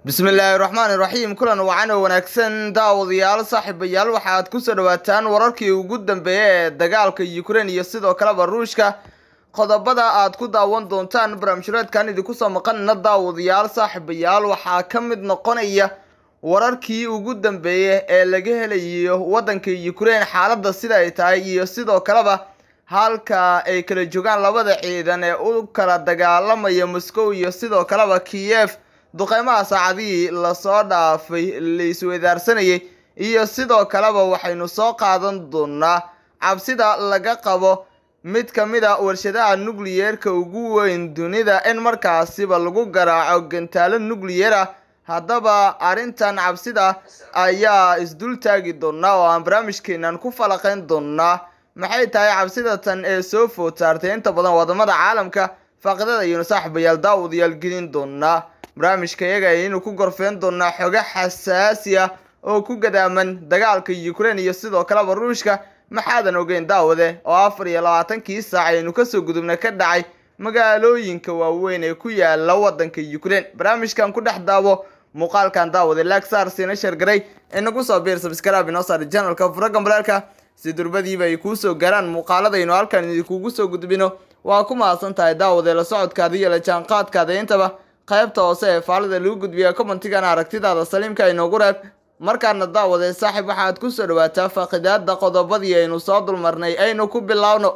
bismillaahi raxmaani raxiim kulan wacan oo wanaagsan daawadayaal saaxiibayaal waxaad kusoo dhawaataan wararkii ugu dambeeya ee dagaalka ukrein iyo sidoo kaleba ruushka qodobada aad ku daawan doontaan barnaamijhureedkan idinkusoo maqanina daawadayaal saaxiibayaal waxaa ka mid noqonaya wararkii ugu dambeeya ee laga helayo waddanka ukrein xaaladda sida ay tahay iyo sidoo kaleba halka ay kala joogaan labada ciidan ee u kala dagaalamaya moscow iyo sidoo kaleba kiyef duqeymaha saacadihii lasoo dhaafay la isweydaarsanayay iyo sidoo kaleba waxaynu soo qaadan doonaa cabsida laga qabo mid ka mid a warshadaha nukliyeerka ugu weyn dunida in markaasiba lagu garaaco gantaalo nukliyar ah haddaba arrintan cabsida ayaa isdul taagi doonaa oo aan barnaamijkeenan ku falaqeyn doonaa maxay tahay cabsida tan ee soo food saartay inta badan wadamada caalamka faaqidada ayaynu saaxiibayaal daawadayaal gelin doonaa barnaamijka iyaga ayaynu ku gorfeen doonaa xogo xasaasi ah oo ku gadaaman dagaalka ukrein iyo sidoo kaleba ruushka maxaadan ogeyn daawade oo afar iyo labaatankii saac ayaynu kasoo gudubna ka dhacay magaalooyinka waaweyn ee ku yaala wadanka ukrein barnaamijkan ku dhex daawo muuqaalkan daawade lagsar siina shargaray inagu soo biir sabskrab inoo saar janalka furagan balaalka si durbadiiba ay kuusoo gaaraan muuqaaladaynu halkan idinkugu soo gudbino waa ku mahadsan tahay daawade la socodkaada iyo la jaanqaadkaada intaba qaybta hoose ee faalida lagu gudbiya commentigan aragtidaada saliimka inoogu reeb markaana daawade saaxiib waxaad kusoo dhawaataa faaqidaada qodobadii aynu soo dulmarnay aynu ku biloawno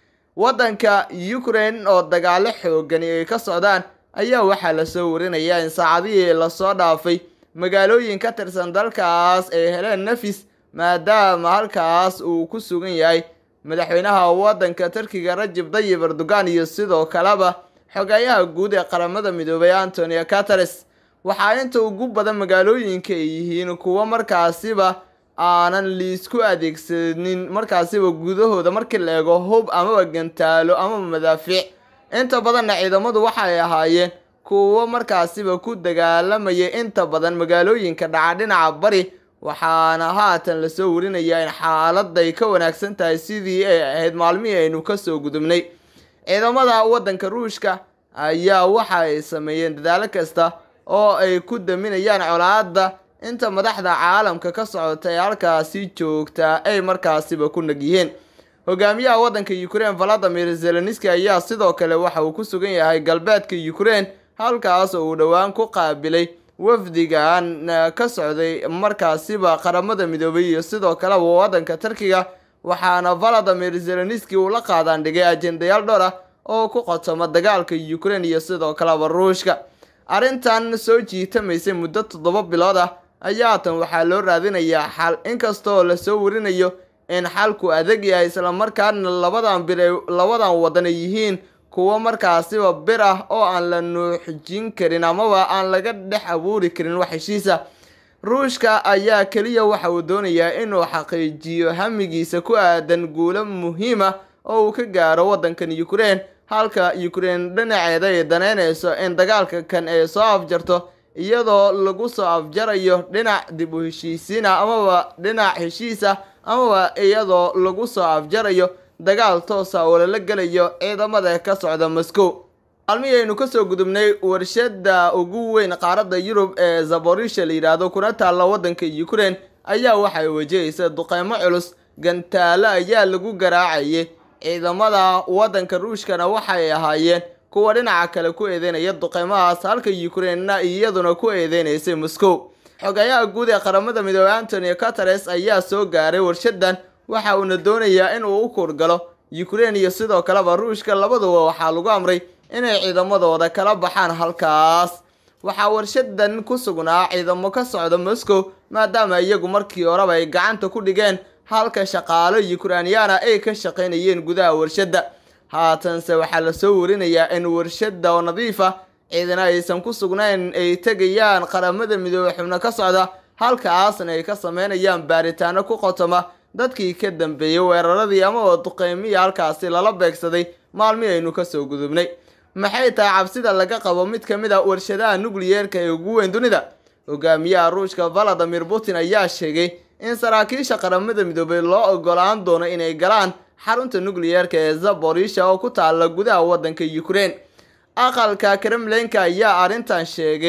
waddanka ukrein oo dagaalo xoogani ay ka socdaan ayaa waxaa lasoo warinayaa in saacadihii lasoo dhaafay magaalooyin ka tirsan dalkaas ay heleen nafis maadaama halkaas uu ku sugan yahay madaxweynaha waddanka turkiga rajib dayib erdogan iyo sidoo kaleba xogayaha guud ee qaramada midoobay antonio cateres waxaa inta ugu badan magaalooyinka ay yihiin kuwo markaasiba aanan liisku adeegsanin markaasiba gudahooda markii la eego hub amaba gantaalo amaba madaafiic inta badanna ciidamadu waxay ahaayeen kuwo markaasiba ku dagaalamaya inta badan magaalooyinka dhaca dhinaca bari waxaana haatan lasoo warinayaa in xaaladay ka wanaagsan tahay sidii ay ahayd maalmihii aynu kasoo gudubnay ciidamada waddanka ruushka ayaa waxa ay sameeyeen dadaalo kasta oo ay ku daminayaan colaadda inta madaxda caalamka ka socota ee halkaasi joogtaa ay markaasiba ku nag yihiin hogaamiyaha waddanka ukrein valadimir zelenski ayaa sidoo kale waxa uu ku sugan yahay galbeedka ukrein halkaas oo uu dhowaan ku qaabilay wafdigan ka socday markaasiba qaramada midoobay iyo sidoo kaleba waddanka turkiga waxaana valadimir zelenski uu la qaadaan dhigay ajendayaal dhowr ah oo ku qotoma dagaalka ukrein iyo sidoo kaleba ruushka arrintan soo jiitamaysay muddo toddoba bilood ah ayaa tan waxaa loo raadinayaa xal inkastoo lasoo warinayo in xalku adag yahay islamarkaana labadan bir labadan wadan ay yihiin kuwo markaasiba bir ah oo aan la nuuxjin karin amaba aan laga dhex abuuri karin wax heshiisa ruushka ayaa keliya waxa uu doonayaa inuu xaqiijiyo hamigiisa ku aadan guulo muhiima oo uu ka gaaro waddankan ukrein halka ukrein dhinaceeda ay daneynayso in dagaalka kan ay soo afjarto iyadoo lagu soo afjarayo dhinac dib u heshiisiina amaba dhinac heshiisa amaba iyadoo lagu soo afjarayo dagaal toosa oo lala gelayo ciidamada ka socda moscow maalmihii aynu kasoo gudubnay warshada ugu weyn qaaradda yurub ee zaborisha la yidhaahdo kuna taalla waddanka ukrein ayaa waxay wajahaysa duqeymo culus gantaalo ayaa lagu garaacayay ciidamada waddanka ruushkana waxay ahaayeen kuwa dhinaca kale ku eedeynaya duqeymahaas halka ukreinna iyaduna ku eedeynaysay moscow xogayaha guud ee qaramada midoobey antonio cateres ayaa soo gaaray warshadan waxa uuna doonayaa inuu u kuurgalo ukrein iyo sidoo kaleba ruushka labaduba waxaa lagu amray inay ciidamadooda kala baxaan halkaas waxaa warshadan ku sugnaa ciidamo ka socda moscow maadaama iyagu markii horeba ay gacanta ku dhigeen halka shaqaalo ukrainyaana ay ka shaqaynayeen gudaha warshadda haatanse waxaa lasoo warinayaa in warshada oo nadiif ah ciidana aysan ku sugnayn ay tegayaan qaramada midoobey xubno ka socda halkaasna ay ka sameynayaan baaritaano ku qotoma dadkii ka dambeeyey weeraradii amaba duqeymihii halkaasi lala beegsaday maalmihii aynu kasoo gudubnay maxay tahay cabsida laga qabo mid ka mid a warshadaha nukliyeerka ee ugu weyn dunida hogaamiyaha ruushka valadimir putin ayaa sheegay in saraakiisha qaramada midoobey loo ogolaan doono inay galaan xarunta nukliyeerka ee zaborisha oo ku taala gudaha waddanka ukrein aqalka kremlinka ayaa arrintan sheegay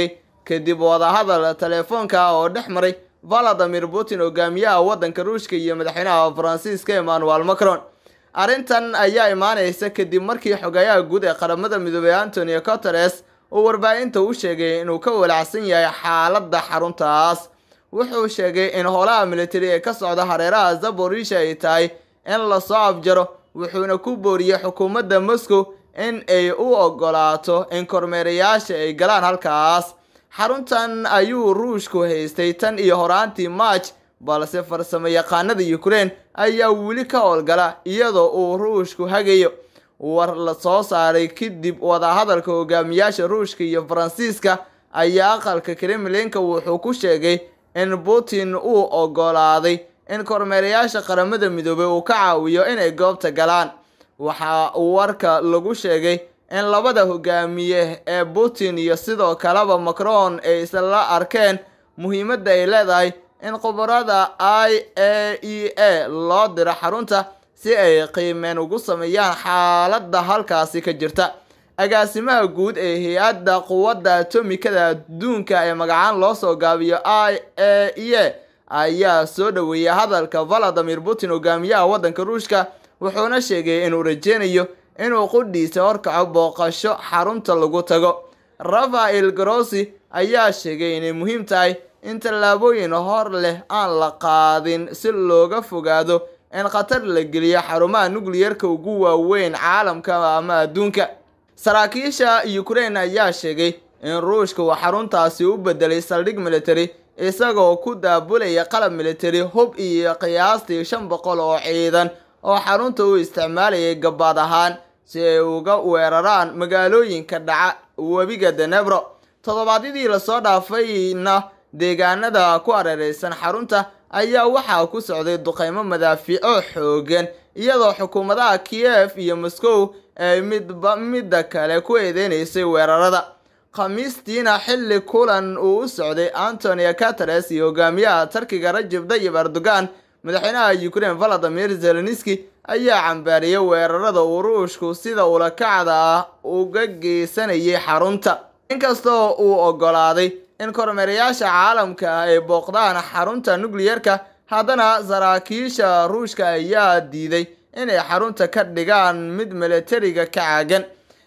kadib wadahadal teleefoonka oo dhex maray valadimir putin hogaamiyaha waddanka ruushka iyo madaxweynaha faransiiska emmanuel macron arrintan ayaa imaaneysa kadib markii xogayaha guud ee qaramada midoobey antonio coteres uu warbaahinta u sheegay inuu ka walacsan yahay xaaladda xaruntaas wuxuu sheegay in howlaha militari ee ka socda hareeraha zaborisha ay tahay in lasoo afjaro wuxuuna ku booriyey xukuumadda moscow in ay u ogolaato in kormeerayaasha ay galaan halkaas xaruntan ayuu ruushku haystay tan iyo horaantii march balse farsamo yaqaanada ukraine ayaa weli ka howlgala iyadoo uu ruushku hagayo war la soo saaray kadib wadahadalka hogaamiyaasha ruushka iyo faransiiska ayaa aqalka kremlinka wuxuu ku sheegay in putin uu ogolaaday in kormeerayaasha qaramada midoobey uu ka caawiyo inay goobta galaan waxaa warka lagu sheegay in labada hogaamiye ee putin iyo sidoo kaleba macron ay isla arkeen muhiimadda ay leedahay in khubarada i a e a loo diro xarunta si ay qiimeen ugu sameeyaan xaaladda halkaasi ka jirta agaasimaha guud ee hay-adda quwadda atomikada adduunka ee magacaan loo soo gaabiyo i a e a ayaa soo dhaweeyay hadalka valadimir putin hogaamiyaha waddanka ruushka wuxuuna sheegay inuu rajeynayo inuu qudhiisa horkaco booqasho xarunta lagu tago rafael grossi ayaa sheegay inay muhiim tahay in tallaabooyin hor leh aan la qaadin si looga fogaado in khatar la geliyo xarumaha nucliyarka ugu waaweyn caalamka ama adduunka saraakiisha ukraine ayaa sheegay in ruushka uu xaruntaasi u bedelay saldhig military isagoo ku daabulaya qalab military hub iyo qiyaastii shan boqol oo ciidan oo xarunta u isticmaalayay gabaad ahaan si ay uga weeraraan magaalooyinka dhaca webiga denebro toddobaadyadii lasoo dhaafayna deegaanada ku hareereysan xarunta ayaa waxaa ku socday duqeymo madaafiico xoogan iyadoo xukuumadaha kiev iyo moscow ay midba midda kale ku eedeynaysay weerarada khamiistiina xilli kulan uu u socday antonio cateres iyo hogaamiyaha tarkiga rajab tayyib erdogan madaxweynaha ukraine valadimir zelenski ayaa cambaariyay weerarada uu ruushku sida ulakacda ah uga geysanayay xarunta inkastoo uu ogolaaday in kormeerayaasha caalamka ay booqdaan xarunta nucliyarka haddana saraakiisha ruushka ayaa diiday inay xarunta ka dhigaan mid militariga ka caagan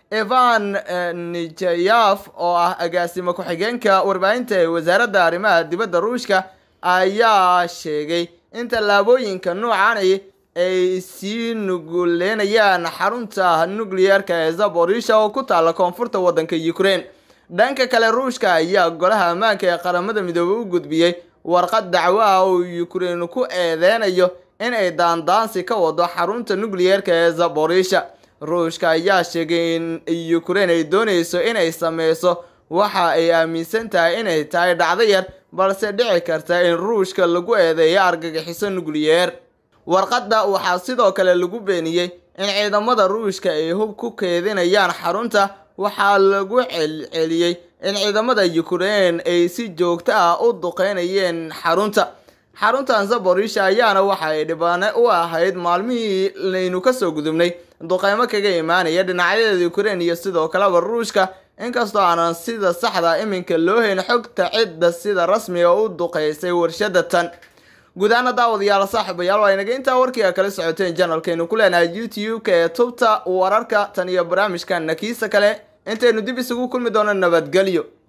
evan nijayaf oo ah agaasimo ku-xigeenka warbaahinta ee wasaaradda arrimaha dibadda ruushka ayaa sheegay in tallaabooyinka noocani ay sii nuguleynayaan xarunta nucliyarka ee zaborisha oo ku taalla koonfurta waddanka ukraine dhanka kale ruushka ayaa golaha ammaanka ee qaramada midoobey u gudbiyey warqad dacwo ah oo ukraine ku eedeynayo in ay daandaansi ka wado xarunta nucliyarka ee zaborisha ruushka ayaa sheegay in ukraine ay dooneyso inay sameyso waxa ay aaminsan tahay inay tahay dhacdo yar balse dhici karta in ruushka lagu eedeeyo argagixiso nucliyeer warqadda waxaa sidoo kale lagu beeniyey in ciidamada ruushka ay hub ku keedinayaan xarunta waxaa lagu celceliyey in ciidamada ukraine ay si joogto ah u duqeynayeen xarunta xaruntan zaborisha ayaana waxa ay dhibaane u ahayd maalmihii laynu kasoo gudubnay duqeymo kaga imaanaya dhinacyadeeda ukraine iyo sidoo kaleba ruushka inkastoo aanan sida saxda iminka loo hayn xogta cidda sida rasmiga u duqeysay warshada tan gudaana daawadayaal saaxiibayaal waa inaga intaa warkiga kala socoteen janalkeenu ku leenahay youtube-ka ee tubta wararka tan iyo barnaamijkan nakiisa kale intaynu dib isugu kulmi doono nabadgelyo